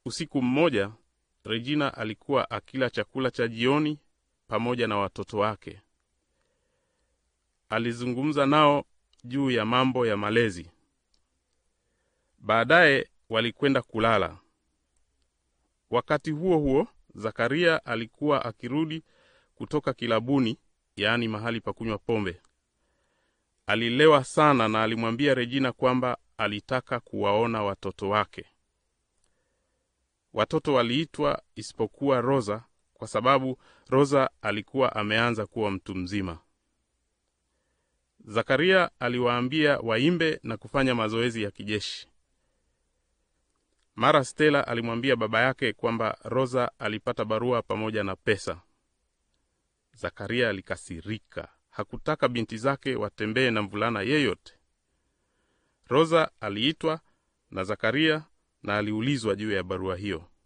Usiku mmoja Regina alikuwa akila chakula cha jioni pamoja na watoto wake. Alizungumza nao juu ya mambo ya malezi. Baadaye walikwenda kulala. Wakati huo huo, Zakaria alikuwa akirudi kutoka kilabuni, yaani mahali pa kunywa pombe. Alilewa sana na alimwambia Regina kwamba alitaka kuwaona watoto wake. Watoto waliitwa isipokuwa Rosa kwa sababu Rosa alikuwa ameanza kuwa mtu mzima. Zakaria aliwaambia waimbe na kufanya mazoezi ya kijeshi. Mara Stella alimwambia baba yake kwamba Rosa alipata barua pamoja na pesa. Zakaria alikasirika. Hakutaka binti zake watembee na mvulana yeyote. Rosa aliitwa na Zakaria na aliulizwa juu ya barua hiyo.